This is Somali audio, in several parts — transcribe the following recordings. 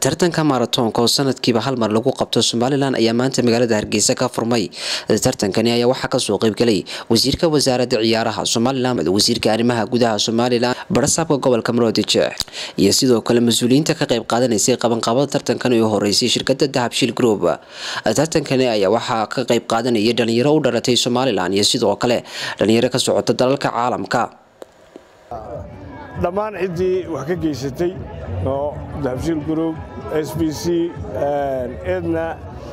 tartanka maratoonka oo sanadkiiba hal mar lagu qabto somalilan ayaa maanta magaalada hargeysa ka furmay tartankani ayaa waxaa kasoo qeybgalay wasiirka wasaaradda ciyaaraha somalilan wasiirka arrimaha gudaha somalilan barasaabka gobolka maroodijeex iyo sidoo kale mas-uuliyiinta ka qeyb qaadanaysay qabanqaabada tartankan oo horeysay shirkada dahabshiil group tartankani ayaa waxaa ka qeyb qaadanayay dhalinyaro u dhalatay somalilan iyo sidoo kale dhalinyaro ka socota dalalka caalamka dhammaan ciddii wax ka geysatay oo dahabshiil group s b c edna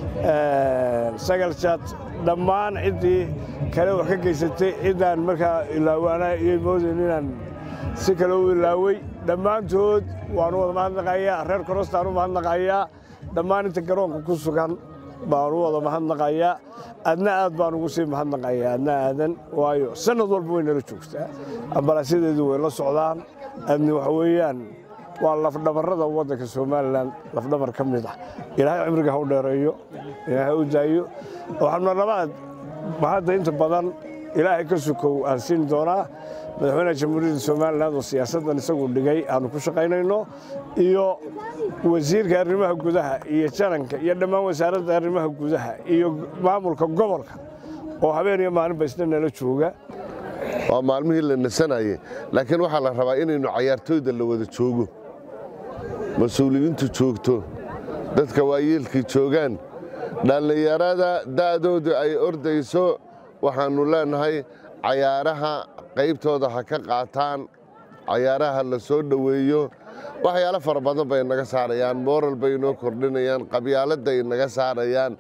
sagalchat dhammaan ciddii kale wax ka geysatay ciddaan markaa ilaawaana iyo moodayn inaan si kale u ilaaway dhammaantood waanu wada mahadnaqayaa reer korostaan u mahadnaqayaa dhammaan inta garoonka ku sugan baanu wada mahadnaqayaa adna aad baan ugu sii mahadnaqayaa adna aadan waayo sanad walba way nala joogtaa ambalaansyadeedu way la socdaan adna waxa weeyaan waa lafdhabarrada waddanka somalilan lafdhabar ka mid ah ilaahay cimriga ha u dheereeyo ilaahay u daayo waxaanu labaad mahadda inta badan ilaahay ka sukow aan siin doonaa madaxweynaha jamhuuriyadda somalilan oo siyaasaddan isagu dhigay aanu ku shaqaynayno iyo wasiirka arrimaha gudaha iyo jananka iyo dhammaan wasaaradda arrimaha gudaha iyo maamulka gobolka oo habeen iyo maalinba isna nala jooga waa maalmihii la nasanayey laakiin waxaa la rabaa inaynu cayaartooyda la wada joogo mas-uuliyiintu joogto dadka waayeelkii joogaan dhallinyarada da'doodu ay ordayso waxaannu leennahay cayaaraha qaybtooda ha ka qaataan cayaaraha la soo dhoweeyo waxyaalo fara badan bay naga saarayaan moral bay inoo kordhinayaan qabyaaladday inaga saarayaan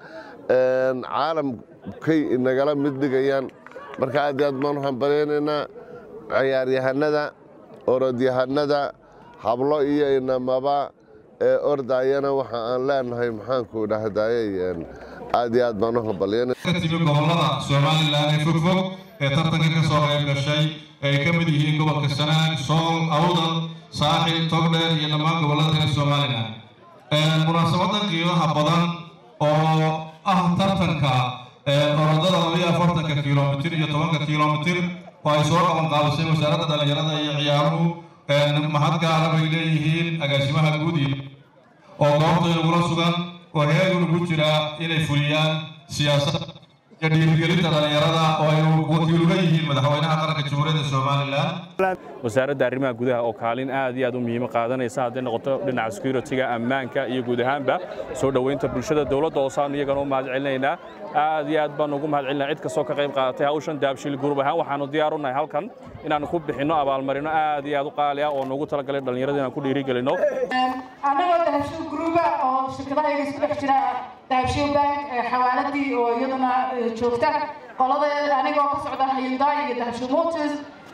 caalamkay inagala mid dhigayaan marka aad aad baanu hambalyaynaynaa ciyaaryahanada orodyahanada hablo iyo inamaba ee ordayana waxa aan leenahay maxaanku dhahdaye aad iyo aad baan u hambalyanay timi gobolada somalilan ee fogfog ee tartanka ka soo qayb gashay ay ka mid yihiin gobolka sanaag sool awdal saaxil togdheer iyo dhammaan gobolada reer somalilan munaasabadan qiimaha badan oo ah tartanka orodada labayo afartanka kilomitir iyo tobanka kilomitir oo ay soo qaban qaadisay wasaaradda dhallinyarada iyo ciyaaruhu mahad gaara bay leeyihiin agaasimaha guud oo goobtayda ugula sugan oo heegan ugu jira inay fuliyaan siyaasadda iyo dhiirigelinta dhallinyarada oo ay wakiil uga yihiin madaxweynaha qaranka jamhuuriyadda somalilan wasaaradda arrimaha gudaha oo kaalin aad iyo aad u muhiimo qaadanaysa hadday noqoto dhinaca security-ga ammaanka iyo guud ahaanba soo dhoweynta bulshada dowladda oo saanu iyagana u mahad celinaynaa aad iyo aad baanu ugu mahad celinaa cid kastoo ka qayb qaadatay hawshan daabshiil gurub ahaan waxaanu diyaar u nahay halkan inaanu ku bixinno abaalmarino aad iyo aad u qaali ah oo noogu talagalay dhallinyarada inaan ku dhiirigelino annagoo dahabshiil guruba oo shirkadahayaga isku dhex jira dahabshiil bank xawaaladii oo iyaduna joogta qolada anigoo ka socda hyundai iyo dahabshiil motors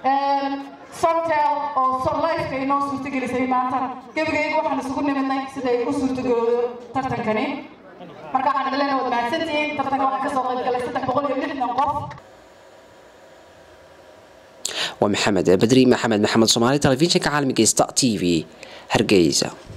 somtel oo sonlifeka inoo suurtagelisay maanta gebagayga waxaan isugu nimidnay siday u suurtagoodo tartankani marka waxaan idin leenahay waad mahadsantihiin tartanka waxaa kasoo qayb galay saddex boqol iyo lixdan qof waa maxamed badri maxamed maxamed soomaali telefishinka caalamiga sta t v hargeysa